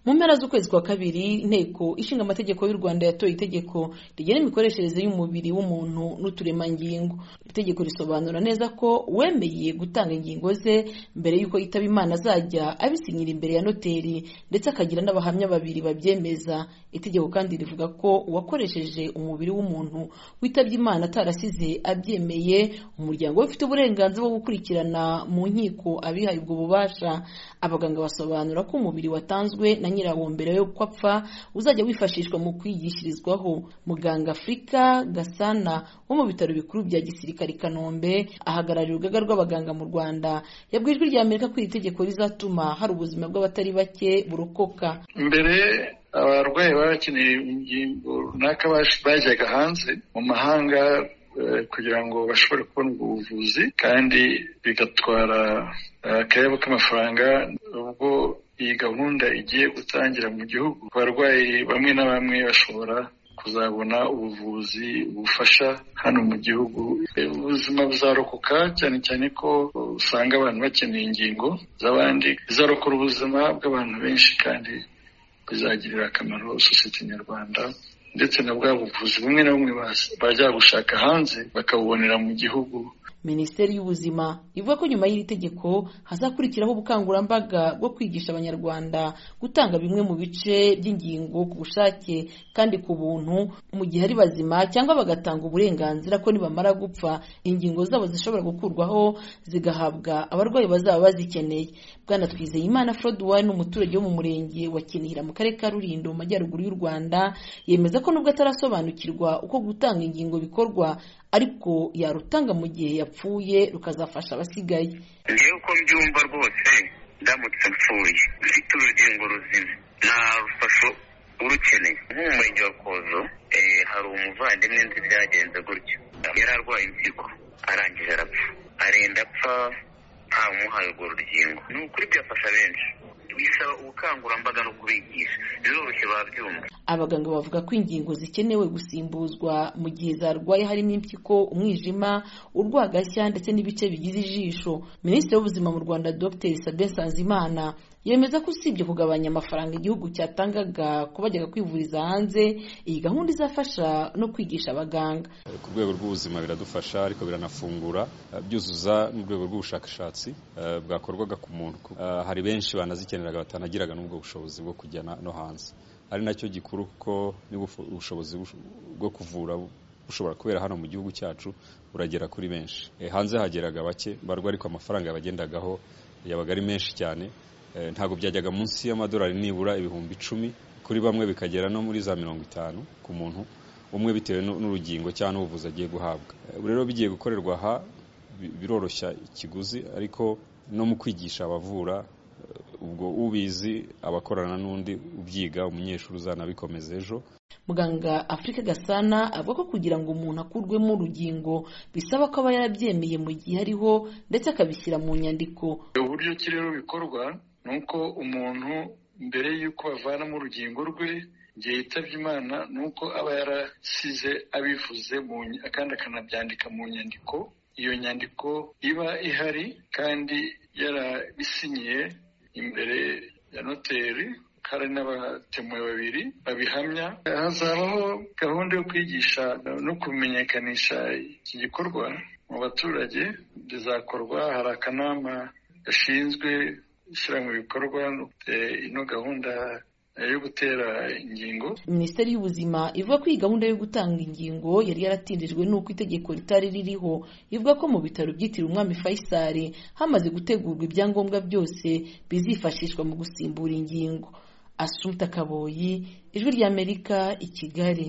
mu mpera z'ukwezi kwa kabiri inteko ishinga amategeko y'u rwanda yatoye itegeko rigena imikoreshereze y'umubiri w'umuntu n'uturemangingo iri tegeko risobanura neza ko uwemeye gutanga ingingo ze mbere y'uko yitaba imana azajya abisinyira imbere ya noteri ndetse akagira n'abahamya babiri babyemeza itegeko kandi rivuga ko uwakoresheje umubiri w'umuntu witabye imana atarasize abyemeye umuryango we ufite uburenganzira bwo gukurikirana mu nkiko abihaye ubwo bubasha abaganga basobanura ko umubiri watanzwe na nyirawo mbere yo kwapfa uzajya wifashishwa mu kwigishirizwaho muganga afurika gasana wo mu bitaro bikuru bya gisirikare i kanombe ahagarariye urugaga rw'abaganga mu rwanda yabwiye ijwi rya amerika ko iri tegeko rizatuma hari ubuzima bw'abatari bake burokoka mbere abarwayi baba bakeneye ingingo runaka bajyaga hanze mu mahanga kugira ngo bashobore kubona ubwo buvuzi kandi bigatwara akayabo k'amafaranga ubwo iyi gahunda igiye gutangira mu gihugu abarwayi bamwe na bamwe bashobora kuzabona ubuvuzi bufasha hano mu gihugu ubuzima buzarokoka cyane cyane ko usanga abantu bakeneye ingingo z'abandi bizarokora ubuzima bw'abantu benshi kandi bizagirira akamaro sosiyete nyarwanda ndetse na bwa buvuzi bumwe na bumwe bajya gushaka hanze bakabubonera mu gihugu minisiteri y'ubuzima ivuga ko nyuma y'iri tegeko hazakurikiraho ubukangurambaga bwo kwigisha abanyarwanda gutanga bimwe mu bice by'ingingo ku bushake kandi ku buntu mu gihe ari bazima cyangwa bagatanga uburenganzira ko nibamara gupfa ingingo zabo zishobora gukurwaho zigahabwa abarwayi bazaba bazikeneye bwana twizeyimana foruduwayi ni umuturage wo mu murenge wa kinihira mu karere ka rulindo mu majyaruguru y'u rwanda yemeza ko nubwo atarasobanukirwa uko gutanga ingingo bikorwa ariko yarutanga mu gihe yapfuye rukazafasha abasigaye ngewe uko mbyumva rwose ndamutse mpfuye mfite urugingo ruzima nta rufasho urukeneye nk'ubu murenge wa kozo hari umuvandimwe nzi byagenze gutyo yari arwaye impyiko arangije arapfa arenda apfa ntawe urwo rugingo ni ukuri byafasha benshi bisaba ubukangurambaga no kubigisha biroroshye babyumva abaganga bavuga ko ingingo zikenewe gusimbuzwa mu gihe zarwaye harimo impyiko umwijima urwagashya ndetse n'ibice bigize ijisho minisitiri w'ubuzima mu rwanda dr sabe nsanzimana yemeza ko usibye kugabanya amafaranga igihugu cyatangaga ko bajyaga kwivuriza hanze iyi gahunda izafasha no kwigisha abaganga ku rwego rw'ubuzima biradufasha ariko biranafungura byuzuza n'urwego rw'ubushakashatsi bwakorwaga ku muntu hari benshi banazikeneraga batanagiraga n'ubwo bushobozi bwo kujya no hanze ari nacyo gikuru kuko ubushobozi bwo kuvura bushobora kubera hano mu gihugu cyacu buragera kuri benshi hanze hageraga bake barwa ariko amafaranga yabagendagaho yabaga ari menshi cyane ntabwo byajyaga munsi y'amadolari nibura ibihumbi icumi kuri bamwe bikagera no muri za mirongo itanu ku muntu umwe bitewe n'urugingo cyangwa n'ubuvuzi agiye guhabwa ubu rero bigiye gukorerwa aha biroroshya ikiguzi ariko no mu kwigisha abavura ubwo ubizi abakorana n'undi ubyiga umunyeshuri uzanabikomeza ejo muganga afurika gasana avuga ko kugira ngo umuntu akurwemo urugingo bisaba ko aba yarabyemeye mu gihe ariho ndetse akabishyira mu nyandiko uburyo ki rero bikorwa ni uko umuntu mbere y'uko bavanamo urugingo rwe igihe yitabye imana ni uko aba yarasize abivuze kandi akanabyandika mu nyandiko iyo nyandiko iba ihari kandi yarabisinyiye imbere ya noteri hari n'abatemuwe babiri babihamya hazabaho gahunda yo kwigisha no kumenyekanisha iki gikorwa mu baturage bizakorwa hari akanama gashinzwe gushyira mu bikorwa ino gahunda yo gutera ingingo minisiteri y'ubuzima ivuga ko iyi gahunda yo gutanga ingingo yari yaratindijwe n'uko itegeko ritari ririho ivuga ko mu bitaro byitiriwe umwami faisal hamaze gutegurwa ibyangombwa byose bizifashishwa mu gusimbura ingingo asumta kaboyi ijwi ry'amerika i kigali